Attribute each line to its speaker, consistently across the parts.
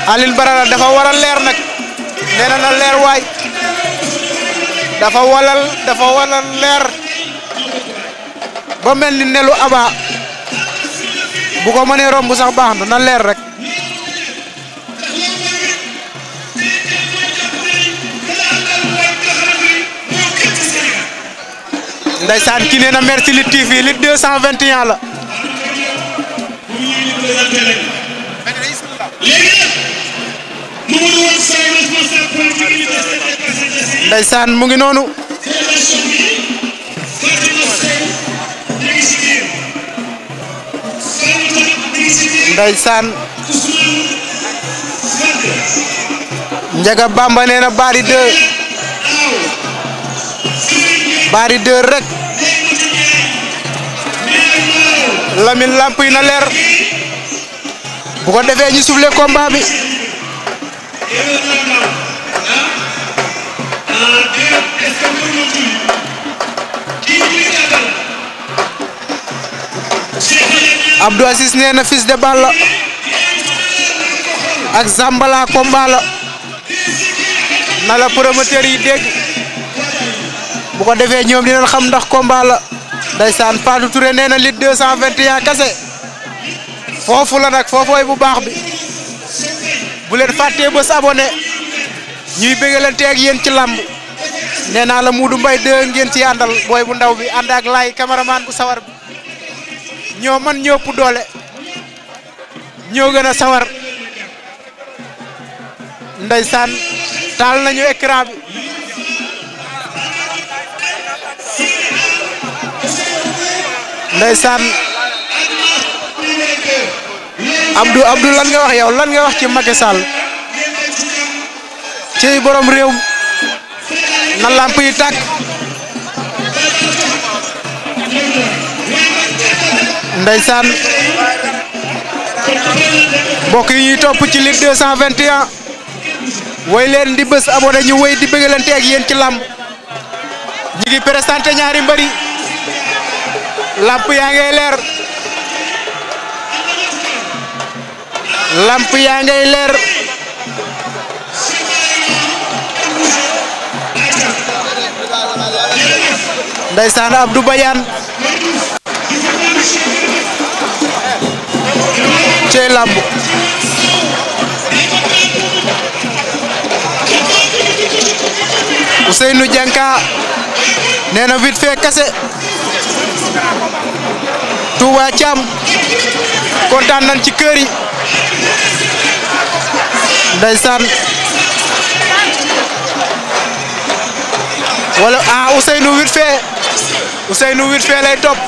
Speaker 1: Alioune Badara dafa war a leer nag nee na na leer waay dafa walal dafa walal leer ba mel ni nelu aba bu ko mënee romb sax baax na na leer rek Ndeysaan ki nee na merci Lutte TV Lutte 221 la
Speaker 2: léegi nag Mamadou Wane Sow responsable politique unité CDP
Speaker 1: Ndeysaan mu ngi noonu
Speaker 2: fédération bi Fatima Sène ñu ngi si biir Fallou tamit ñu ngi si biir
Speaker 1: Ndeysaan
Speaker 2: Ousmane Wade
Speaker 1: Njaga Bamba nee na Bari 2
Speaker 2: Aw Serigne
Speaker 1: Bari 2 rek
Speaker 2: Ndiaye Maro
Speaker 1: Lamine lamp yi na leer bu ko defee ñu soufflé combat bi
Speaker 2: Eva Landau ah ah déet est-ce que mën nga tudd kii bi gàttal Cheikh Alioune
Speaker 1: Abdou Assis nee na fils de Balla ak Zambala combat la na la promoteur yi dégg bu ko defee ñoom dinañ xam ndax combat la ndeysaan Fatou Touré nee na Lutte 221 kase foofu la nag foofooy bu baax bi bu leen fàttee bés abonné ñuy bëggalante ak yéen ci làmb nee naa la Muudu Mbay 2 ngeen ci àndal booy bu ndaw bi ànd ak laay cameraman bu sawar bi ñoo man ñoo ëpp doole ñoo gën a sawar ndeysaan taal nañu écran bi ndeysaan Abdou Abdou lan nga wax yow lan nga wax ci Macky Sall ci borom réew mi na lamp yi tàkk ndeysaan mbokk yi ñuy topp ci Lutte 221 woy leen di bés abonné ñu woy di bëggalante ak yéen ci làmb ñi ngi présenté ñaari mbëri lamp yaa ngay leer lamp yaa ngay leer ndeysaan Abdou Badiane cey lamb Ousseynou Dianka nee na vite fait kase Touba Thiam kontaan nañ ci kër yi ndeysaan wala ah Ousseynou vite fait Ousseynou vite fait lay topp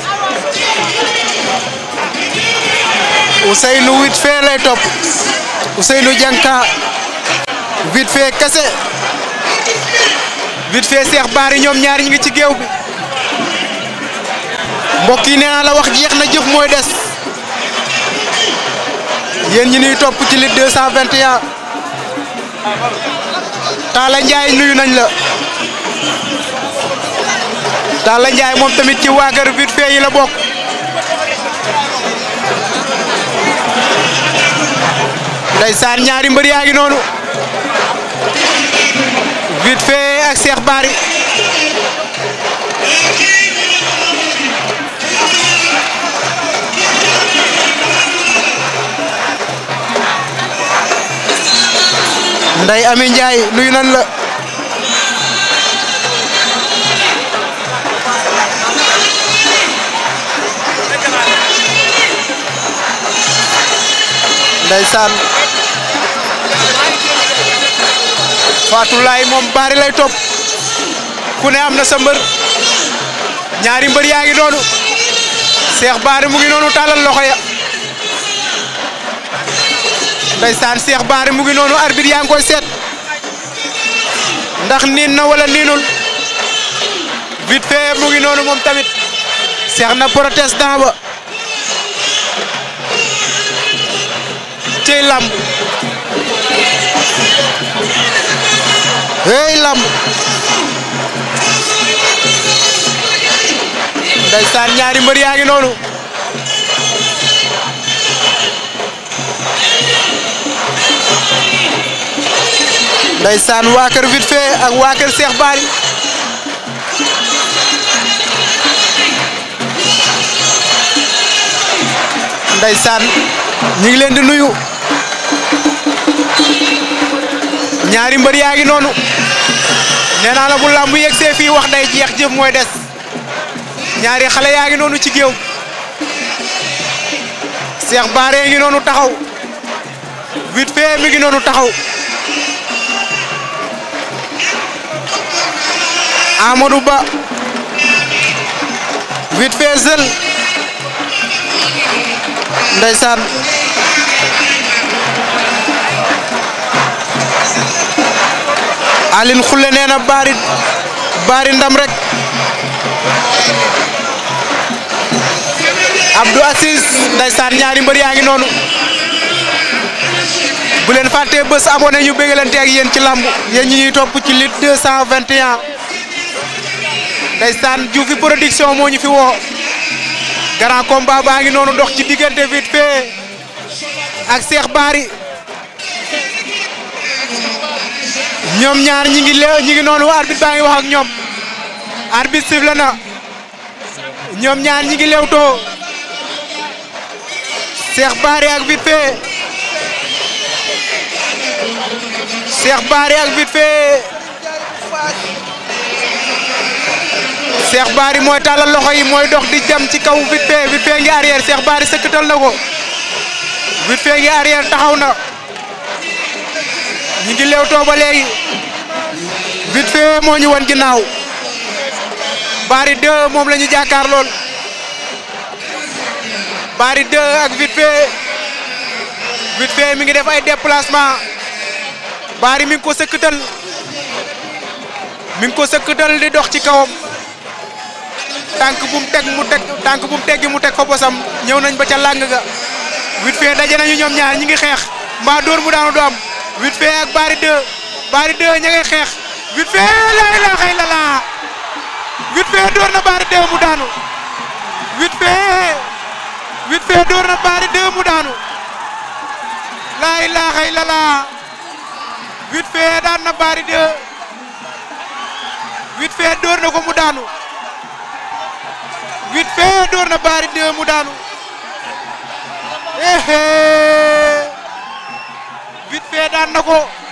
Speaker 1: Ousseynou vite fait lay topp Ousseynou Dianka vite fait kase vite fait Cheikh Bari ñoom ñaar ñi ngi ci géew bi mbokk yi nee naa la wax jeex na jëf mooy des yéen ñi ñuy topp ci Lutte 221 Talla Ndiaye nuyu nañ la Talla Ndiaye moom tamit ci waa kër vite fait yi la bokk ndeysaan ñaari mbër yaa ngi noonu vite fait ak Cheikh Bari Ndey Ami Ndiaye nuyu nan la ndeysaan Fatou Laye moom bari lay topp ku ne am na sa mbër ñaari mbër yaa ngi noonu Cheikh Bari mu ngi noonu tàllal loxo ya ndeysaan Cheikh Bari mu ngi noonu arbitre yaa ngi koy seet ndax niin na wala niinul vite fait mu ngi noonu moom tamit Cheikh na protestant ba cey lamb hey lamb ndeysaan ñaari mbër yaa ngi noonu ndeysaan waa kër vite fait ak waa kër Cheikh Bary ndeysaan ñu ngi leen di nuyu ñaari mbër yaa ngi noonu nee naa la bu làmb yegsee fii wax day jeex jëf mooy des ñaari xale yaa ngi noonu ci géew Cheikh Bary ngi noonu taxaw vite fait mi ngi noonu taxaw Amadou Ba vite fait seul ndeysaan Aline Khoule nee na Bary Bary ndam rek Abdou Assis ndeysaan ñaari mbër yaa ngi noonu bu leen fàttee bés abonné ñu bégalante ak yéen ci lamb yéen ñi ñuy topp ci Lutte 221 ndeysaan Dioufy production moo ñu fi woo grand combat baa ngi noonu dox ci diggante vite fait ak Cheikh Bary ñoom ñaar ñi ngi leew ñi ngi noonu arbitre baa ngi wax ak ñoom arbitre sifflé na ñoom ñaar ñi ngi leewtoo Cheikh Bary ak vite fait Cheikh Bary ak vite fait Cheikh Bary mooy tàllal loxo yi mooy dox di jam ci kaw vite fait vite fait ngi arrière Cheikh Bary sëkkatal na ko vite fait ngi arrière taxaw na ñi ngi leewtoo ba léegi vite fait moo ñu wan ginnaaw Bary 2 moom la ñu jàkkaar lool Bary 2 ak vite fait vite fait mi ngi def ay déplacement Bary mi ngi ko sëkkatal mi ngi ko sëkkatal di dox ci kawam tànk bu mu teg mu teg tànk bu mu teggi mu teg ko bosam ñëw nañ ba ca làng ga vite fait daje nañu ñoom ñaar ñi ngi xeex mbaa dóor mu daanu du am vite fait ak Bary 2 Bary 2 ña ngay xeex vite fait la ilaha illallah vite fait dóor na Bary 2 mu daanu vite fait vite fait dóor na Bary 2 mu daanu la ilaha illallah vite fait daan na Bary 2 vite fait dóor na ko mu daanu vite fait dóor na Bary 2 mu daanu eh vite fait daan na ko